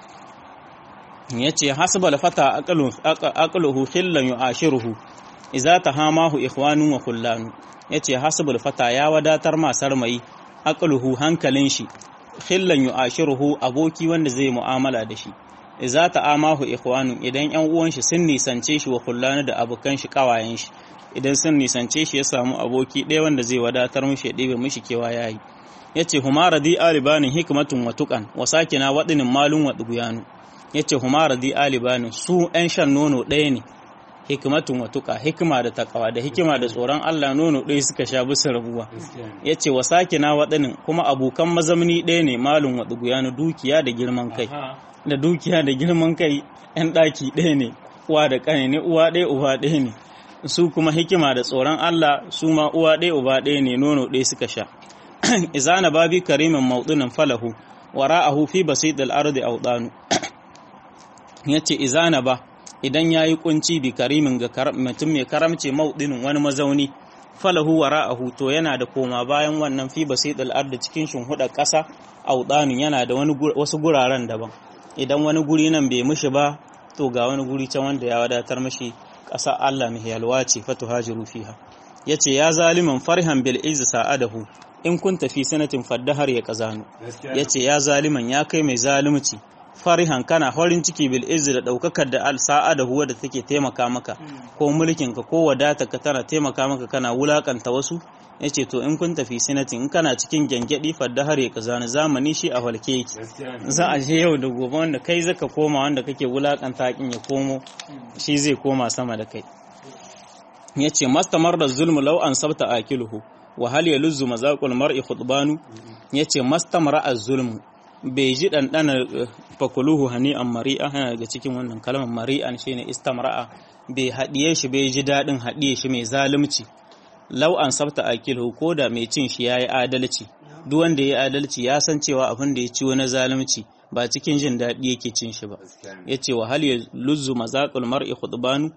[SPEAKER 1] yace hasbal fata aqalu aqaluhu khillan yu'ashiruhu idza tahamahu ikhwanu wa kullanu yace hasbal fata ya wadatar ma sarmai aqaluhu hankalin shi khillan yu'ashiruhu aboki wanda zai mu'amala da shi idza ta'amahu ikhwanu idan yan uwan shi sun nisance shi wa kullanu da abokan shi kawayen shi idan sun nisance shi ya samu aboki ɗaya wanda zai wadatar mishi ya ɗebe mishi kewa yayi yace huma radi alibanin hikmatun wa tuqan wa sakina wadinin malun wa duguyanu yace huma radi alibanin su ɗan shan nono ɗaya ne hikmatun wa tuqa hikima da takawa da hikima da tsoron Allah nono ɗaya suka sha bisa rabuwa yace wa sakina wadinin kuma abokan mazamni ɗaya ne malun wa duguyanu dukiya da girman kai da dukiya da girman kai ‘yan ɗaki ɗaya ne, uwa da ƙane ne, uwa ɗaya uba ɗaya ne, su kuma hikima da tsoron Allah su ma uwa ɗaya uba ɗaya ne nono ɗaya suka sha. Izana babi karimin mauɗunan falahu, wara'ahu fi basit al'ardi audanu. Ya ce, Izana ba, idan ya yi ƙunci bi karimin ga mutum mai karamce mauɗinin wani mazauni, falahu wara'ahu to yana da koma bayan wannan fi basit al'ardi cikin shimhuɗar ƙasa audanu yana da wasu guraren daban. idan wani guri nan bai mishi ba to ga wani guri can wanda ya wadatar mishi ƙasa Allah mai yalwa ce fatu hajiru fiha yace ya zaliman farhan bil izz sa'adahu in kun tafi sanatin faddahar ya kazanu yace ya zaliman ya kai mai zalunci farihan kana farin ciki bil izz da daukakar da al sa'adahu wadda take taimaka maka ko mulkin ka ko wadata ka tana taimaka maka kana wulakanta wasu ya ce to in kun tafi sinatin in kana cikin gyangyaɗi fadda har ya kazani zamani shi a walke yake za a je yau da gobe wanda kai zaka koma wanda kake wulakanta hakin ya komo shi zai koma sama da kai ya ce mastamar da zulmu lau an sabta akiluhu wa hal yaluzzu mazaqul mar'i khutbanu ya ce mastamara az-zulmu bai ji ɗanɗana fakuluhu hani an mari'a yana daga cikin wannan kalmar mari'an shine istamra'a bai haɗiye shi bai ji daɗin haɗiye shi mai zalunci lau an sabta akilhu ko da mai cin shi ya yi adalci duk wanda ya yi adalci ya san cewa abin da ya ci wani zalunci ba cikin jin daɗi yake cin shi ba ya ce wa hal ya luzzu mazaƙul mar'i khutbanu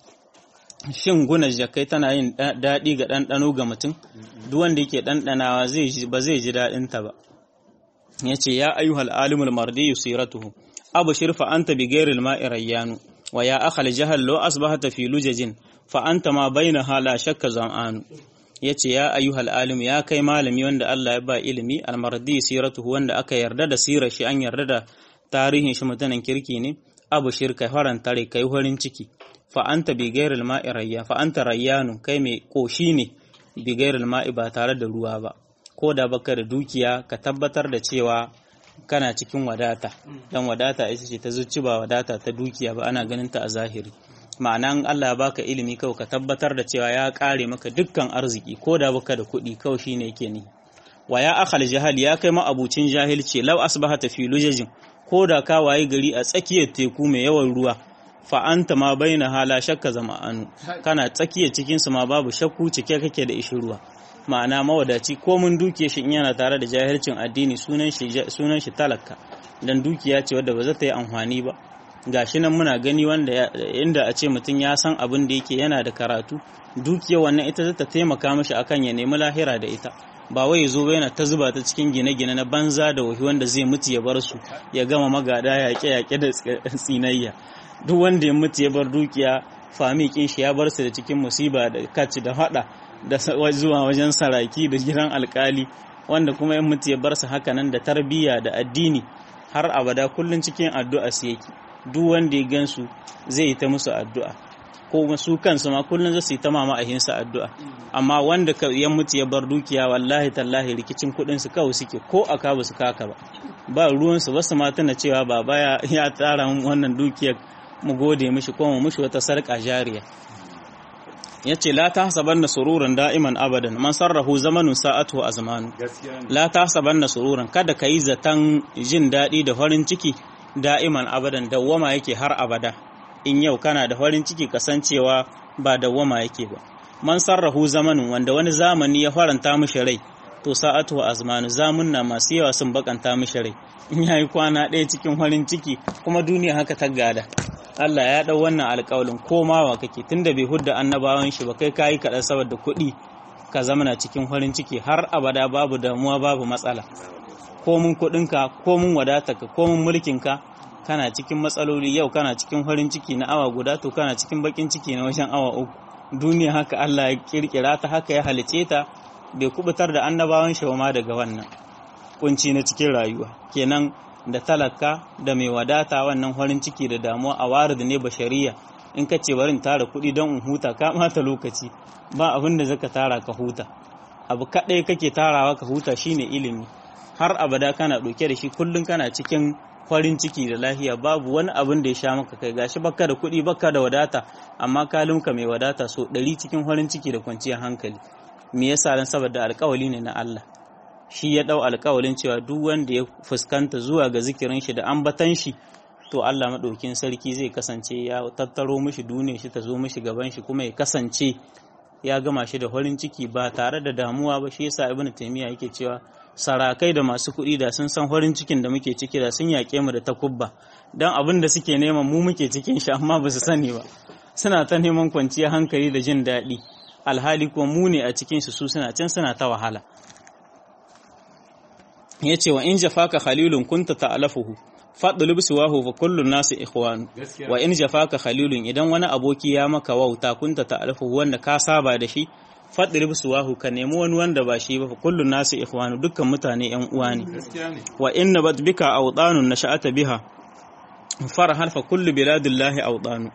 [SPEAKER 1] shin guna jakai tana yin daɗi ga ɗanɗano ga mutum duk wanda yake ɗanɗanawa ba zai ji daɗin ta ba ya ce ya ayyuhal alimul mardi yusiratuhu abu shirfa anta bi ghairil ma'i rayyanu wa ya akhal jahal law asbahata fi lujajin fa'anta ma bai na hala shakka zam'anu ya ce ya ayyuhal alim ya kai malami wanda Allah ya ba ilimi almardi siratuhu wanda aka yarda da sirar shi an yarda da tarihin shi mutanen kirki ne abu shirka faranta rai kai farin ciki fa anta bi ghairil ma'i rayya fa anta rayyanu kai mai koshi ne bi ghairil ma'i ba tare da ruwa ba ko da baka da dukiya ka tabbatar da cewa kana cikin wadata dan wadata ita ce ta zuci ba wadata ta dukiya ba ana ganin ta a zahiri ma'ana Allah ya baka ilimi kawai ka tabbatar da cewa ya kare maka dukkan arziki ko da baka da kuɗi kawai shine yake ni wa ya akhal jahal ya kai ma abucin jahilci law asbahata fi lujajin ko da ka waye gari a tsakiyar teku mai yawan ruwa fa anta ma baina hala shakka zama'anu kana tsakiyar cikin su ma babu shakku cike kake da ishi ruwa ma'ana mawadaci ko mun dukiya shi in yana tare da jahilcin addini sunan shi sunan shi talaka dan dukiya ce wadda ba za ta yi amfani ba gashi nan muna gani wanda inda a ce mutum ya san abin da yake yana da karatu dukiya wannan ita za ta taimaka mashi akan ya nemi lahira da ita ba wai zo ba yana ta zuba ta cikin gine-gine na banza da wahi wanda zai mutu ya bar su ya gama magada yaƙe-yaƙe da tsinayya duk wanda ya mutu ya bar dukiya famikin shi ya bar su da cikin musiba da kaci da hada da zuwa wajen saraki da gidan alkali wanda kuma ya mutu ya bar su haka nan da tarbiyya da addini har abada kullun cikin addu'a su yake duk wanda ya gansu zai yi ta musu addu'a ko su kansu ma kullum za su yi ta mama a hinsa addu'a amma wanda ya mutu ya bar dukiya wallahi tallahi rikicin kuɗin su kawai suke ko a ka su kaka ba ba ruwan su basu ma tana cewa baba ya ya tsara wannan dukiyar mu gode mishi ko mu mishi wata sarƙa jariya yace la tahsabanna sururan da'iman abadan man sarrahu zamanun sa'atu azmanu la tahsabanna sururan kada kai zatan jin daɗi da farin ciki da'iman abadan dawwama yake har abada in yau kana da farin ciki kasancewa ba dawwama yake ba man sarrahu zamanin wanda wani zamani ya faranta mishi rai to sa'atu azmanu zamunna masu yawa sun bakanta mishi rai in yayi kwana ɗaya cikin farin ciki kuma duniya haka ta gada Allah ya dau wannan alƙawalin komawa kake tunda bai hudda annabawan shi ba kai kayi kaɗan saboda kuɗi ka zamana cikin farin ciki har abada babu damuwa babu matsala komun kuɗinka komun wadatarka komun mulkinka kana cikin matsaloli yau kana cikin farin ciki na awa guda to kana cikin bakin ciki na wajen awa uku duniya haka Allah ya kirkira ta haka ya halice ta bai kubutar da annabawan shi ma daga wannan kunci na cikin rayuwa kenan da talaka da mai wadata wannan farin ciki da damuwa a warid ne bashariya in ka ce barin tara kuɗi don in huta ka mata lokaci ba abin da zaka tara ka huta abu kaɗai kake tarawa ka huta shine ilimi har abada kana ɗauke da shi kullum kana cikin farin ciki da lahiya babu wani abin da ya sha maka kai gashi baka da kuɗi baka da wadata amma kalimka mai wadata so ɗari cikin farin ciki da kwanciyar hankali me yasa dan saboda alƙawali ne na Allah shi ya ɗau alƙawalin cewa duk wanda ya fuskanta zuwa ga zikirin shi da ambatan shi to Allah maɗaukin sarki zai kasance ya tattaro mishi duniya shi ta zo mishi gaban shi kuma ya kasance ya gama shi da farin ciki ba tare da damuwa ba shi yasa ibnu taymiya yake cewa sarakai da masu kuɗi da sun san farin cikin da muke ciki da sun yaƙe mu da takubba don abin da suke neman mu muke cikin shi amma ba su sani ba suna ta neman kwanciyar hankali da jin daɗi alhali kuma mu ne a cikin su suna can suna ta wahala ya ce wa in jafaka khalilun kunta ta'alafuhu faɗulub siwahu fa kullun nasu ikhwanu wa in jafaka khalilun idan wani aboki ya maka wauta kunta ta'alafuhu wanda ka saba da shi faɗin suwahu ka nemi wani wanda ba shi ba fa kullun nasu ikhwanu dukkan mutane yan uwa ne wa inna bat bika awdanun nasha'ata biha farhan fa kullu biladillahi awdanu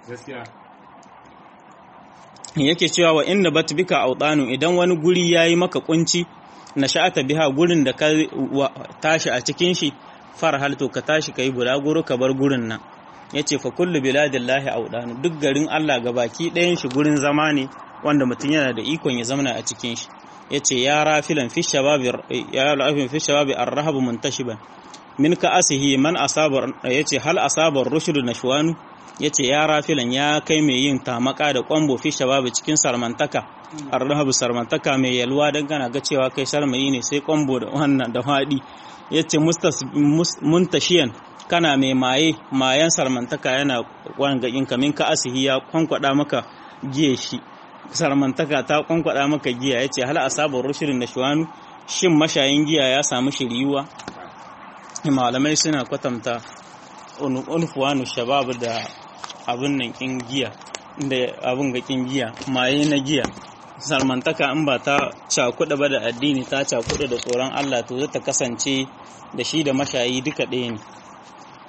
[SPEAKER 1] yake cewa wa inna bat bika awdanu idan wani guri yayi maka kunci nasha'ata biha gurin da ka tashi a cikin shi farhal to ka tashi kai bulaguro ka bar gurin nan yace fa kullu biladillahi awdanu duk garin Allah gabaki ɗayan shi gurin zama ne wanda mutum yana da ikon ya zamana a cikin shi ya ce ya rafilan fi shababi ya rafin fi shababi arrahabu muntashiban min ka asihi man asabar ya ce hal asabar rushudu nashwanu ya ce ya rafilan ya kai mai yin tamaka da kwambo fi shababi cikin sarmantaka arrahabu sarmantaka mai yalwa don kana ga cewa kai sarmayi ne sai kwambo da wannan da haɗi ya ce muntashiyan kana mai maye mayan sarmantaka yana wangakin kamin ka asihi ya kwankwada maka giye shi sarmantaka ta kwankwada maka giya ya ce hal asabar rushirin da shuwanu shin mashayin giya ya samu shiriyuwa malamai suna kwatanta unfuwanu shabab da abin nan kin giya da abin ga kin giya maye na giya sarmantaka in ba ta cakuɗa ba da addini ta cakuɗa da tsoron Allah to zata kasance da shi da mashayi duka ɗaya ne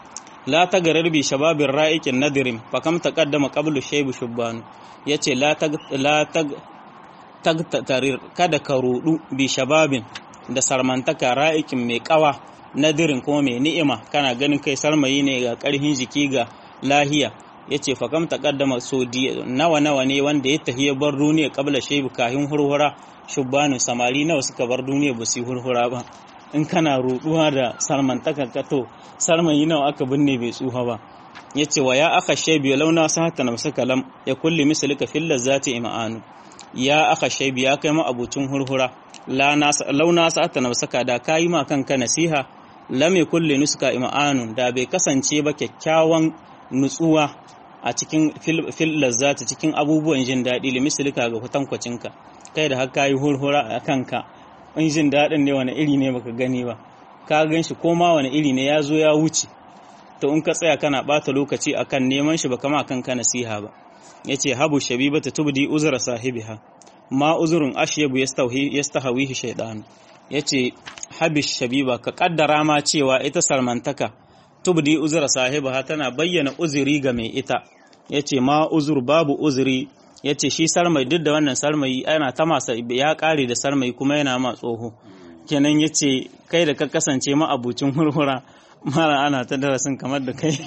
[SPEAKER 1] la tagarar bi shababin ra'ikin nadirin fa kam taqaddama qablu shaybu shubbanu yace la tag la tag tagtarir kada ka rudu bi shababin da sarmantaka ra'ikin mai kawa nadirin kuma mai ni'ima kana ganin kai sarmayi ne ga karhin jiki ga lahiya yace fa kam taqaddama so nawa nawa ne wanda ya tahiya bar duniya qabla shaybu kahin hurhura shubbanu samari nawa suka bar duniya ba su hurhura ba in kana ruduwa da sarmantaka kato sarmayi nawa aka binne bai tsuha ba yace wa ya aka shaybi launa sahata namsa kalam ya kulli mislika fil lazati imanu ya aka shaybi ya kai ma abucin hurhura launa sahata namsa da kayi ma kanka nasiha lam kulli nuska imanu da bai kasance ba kyakkyawan nutsuwa a cikin fil lazzati cikin abubuwan jin daɗi limislika ga kwatankwacinka kai da haka yi hurhura a kanka in jin daɗin ne wani iri ne baka gani ba ka gan shi ko ma wani iri ne ya zo ya wuce to in ka tsaya kana ɓata lokaci akan neman shi baka ma kanka nasiha ba yace habu shabibata tubdi uzra sahibiha ma uzurun ashyabu yastahawihi shaytan yace habish shabiba ka kaddara ma cewa ita sarmantaka tubdi uzra sahibiha tana bayyana uzuri ga mai ita yace ma uzur babu uzuri ya ce shi sarmai duk da wannan sarmai ana ta masa ya kare da sarmai kuma yana ma tsoho kenan ya ce kai da ka kasance ma abucin hurhura mara ana ta darasin kamar da kai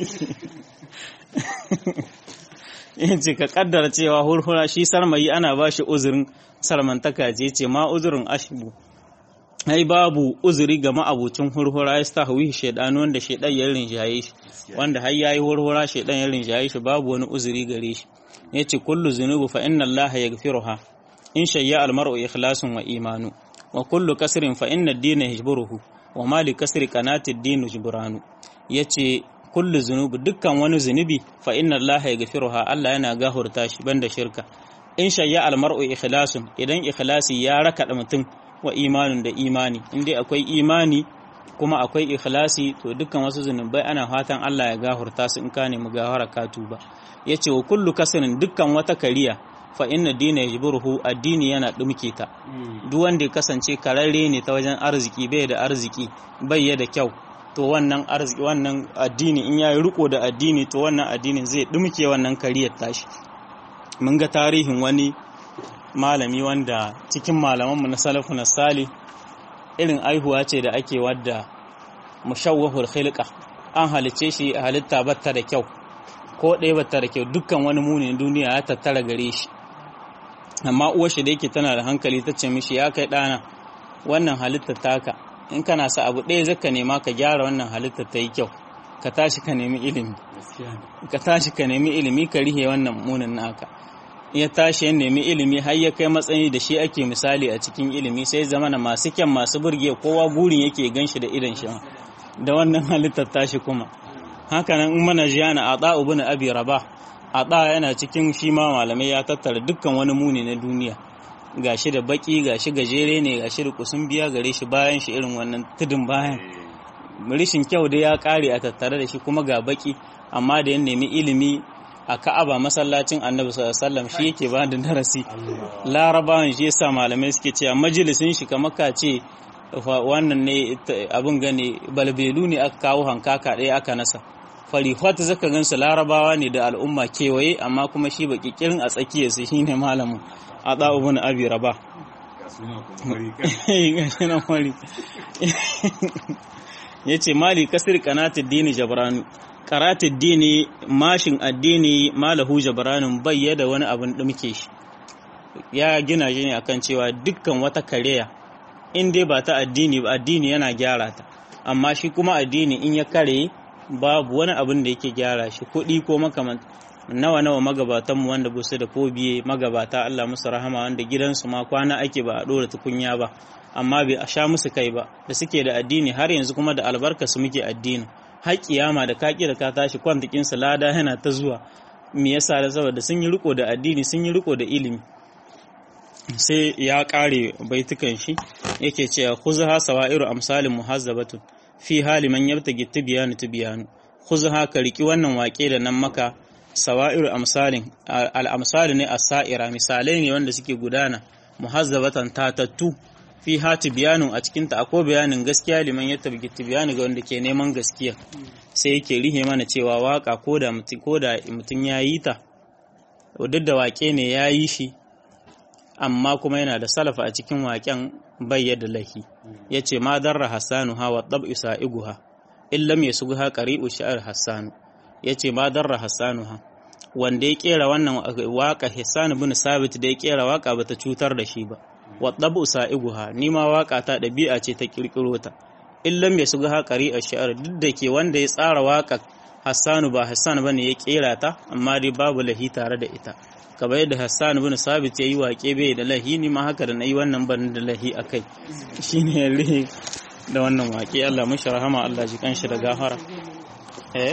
[SPEAKER 1] ya ce ka kaddara cewa hurhura shi sarmai ana ba shi uzurin sarmantaka ce ce ma uzurin ashibu ai babu uzuri ga ma'abucin hurhura ya sta hawi shaidan wanda shaidan ya rinjaye shi wanda har yayi hurhura shaidan ya rinjaye shi babu wani uzuri gare shi yace kullu zunubu fa inna Allah yaghfiruha in shayya al mar'u ikhlasun wa imanu wa kullu kasrin fa inna ad-din yajburuhu wa ma li kasri qanati ad-din jburanu yace kullu zunubu dukkan wani zunubi fa inna Allah yaghfiruha Allah yana gahurta shi banda shirka in shayya al mar'u ikhlasun idan ikhlasi ya raka mutum wa imanin da imani in dai akwai imani kuma akwai ikhlasi to dukkan wasu zunubai ana fatan Allah ya gahurta su in ka nemi gahara ka tuba yace wa kullu kasrin dukkan wata kariya fa inna dina yajburuhu addini yana dumke ta duk wanda ya kasance kararre ne ta wajen arziki bai da arziki bai da kyau to wannan arziki wannan addini in yayi riko da addini to wannan addinin zai dumke wannan kariyar tashi mun ga tarihin wani malami wanda cikin malamanmu na salafu na sali irin aihuwa ce da ake wadda mushawwahul khilqa an halice shi a halitta batta da kyau ko ɗaya batta da kyau dukkan wani munin duniya ya tattara gare shi amma uwar shi da yake tana da hankali ta ce mishi ya kai ɗana wannan halitta taka in kana sa abu ɗaya zaka nema ka gyara wannan halitta ta yi kyau ka tashi ka nemi ilimi ka tashi ka nemi ilimi ka rihe wannan munin naka ya tashi ya nemi ilimi har ya kai matsayi da shi ake misali a cikin ilimi sai zama na masu kyan masu burge kowa gurin yake gan shi da idan shi da wannan halittar tashi kuma hakanan in mana jiya na ada ibn abi rabah ada yana cikin shi ma malamai ya tattara dukkan wani muni na duniya gashi da baki gashi gajere ne gashi da kusun biya gare shi bayan shi irin wannan tudun bayan rishin kyau da ya kare a tattare da shi kuma ga baki amma da ya nemi ilimi a ka'aba masallacin annabi sallallahu shi yake ba da darasi larabawan shi yasa malamai suke cewa majalisin shi kamar ka ce wannan ne abin gane balbelu ne aka kawo hankaka ɗaya aka nasa farihot zaka gansu larabawa ne da al'umma kewaye amma kuma shi baki kirin a tsakiyar su shine malamin a ɗa'ubun abi raba ya ce mali kasir kanatin dini jabranu karatun dini mashin addini malahu jabaranin bayyada wani abin ɗumke shi ya gina shi ne akan cewa dukkan wata kareya in dai ba ta addini ba addini yana gyara ta amma shi kuma addini in ya kare babu wani abin da yake gyara shi kuɗi ko makamanta nawa nawa magabatanmu wanda ba su da ko biye magabata Allah musu rahama wanda gidansu ma kwana ake ba a ɗora tukunya ba amma bai a sha musu kai ba da suke da addini har yanzu kuma da albarka su muke addini har kiyama da kaki da ka tashi kwantakin lada yana ta zuwa me yasa da saboda sun yi riko da addini sun yi riko da ilimi sai ya kare baitukan shi yake cewa khuzha sawairu amsalin muhazzabatun fi hali man yabtagi tibyanu tibyanu khuzha ka riki wannan wake da nan maka sawairu amsalin al amsal ne as-sa'ira misalai ne wanda suke gudana muhazzabatan tatattu fi hati biyanun a cikinta akwai bayanin gaskiya liman ya tabgi tibiyani ga wanda ke neman gaskiya sai yake rihe mana cewa waka ko da mutum ya yi ta duk da wake ne ya yi shi amma kuma yana da salafa a cikin waken bayyada lahi ya ce ma darra hassanu ha wa ɗab isa iguha illam ya sugu ƙari'u sha'ar hassanu ya ce ma darra hassanu ha wanda ya kera wannan waka Hassan bin Sabit da ya kera waka bata cutar da shi ba wa dabu sa'iguha ni ma waka ta dabi'a ce ta kirkiro ta illam ya suga haƙari a shi'ar duk da ke wanda ya tsara waka Hassan ba Hassan bane ya kera ta amma dai babu lahi tare da ita kamar yadda Hassan bin Sabit ya yi waƙe bai da lahi ni ma haka da nayi wannan ban da lahi akai shine rihi da wannan waƙe Allah mashi rahama Allah ji kanshi da gafara eh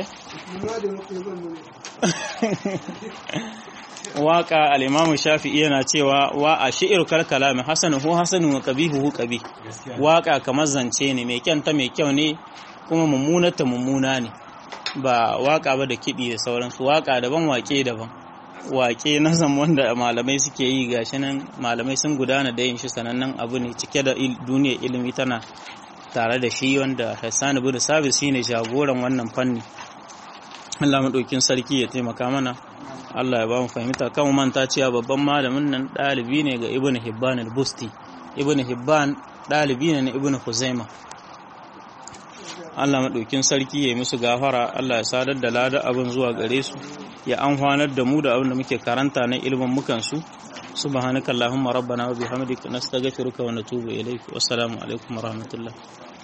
[SPEAKER 1] waka al-imamu shafi'i yana cewa wa a shi'ir kal kalami hasanu hu hasanu wa qabihu hu qabih waka kamar zance ne mai kyanta mai kyau ne kuma mummunata mummuna ne ba waka ba da kidi da sauransu waka daban wake daban wake na zan wanda malamai suke yi gashi nan malamai sun gudana da yin shi sanannen abu ne cike da duniyar ilimi tana tare da shi wanda Hassan ibn Sabit shine jagoran wannan fanni Allah maɗaukin sarki ya taimaka mana Allah ya ba mu fahimta kan manta cewa babban malamin nan ɗalibi ne ga Ibn Hibban al-Busti Ibn Hibban ɗalibi ne na Ibn Huzaima Allah maɗaukin sarki ya yi musu gafara Allah ya sadar da lada abin zuwa gare su ya amfanar da mu da abin da muke karanta na ilimin mukan su subhanakallahumma rabbana wa bihamdika nastaghfiruka wa natubu ilaik wassalamu alaikum wa rahmatullah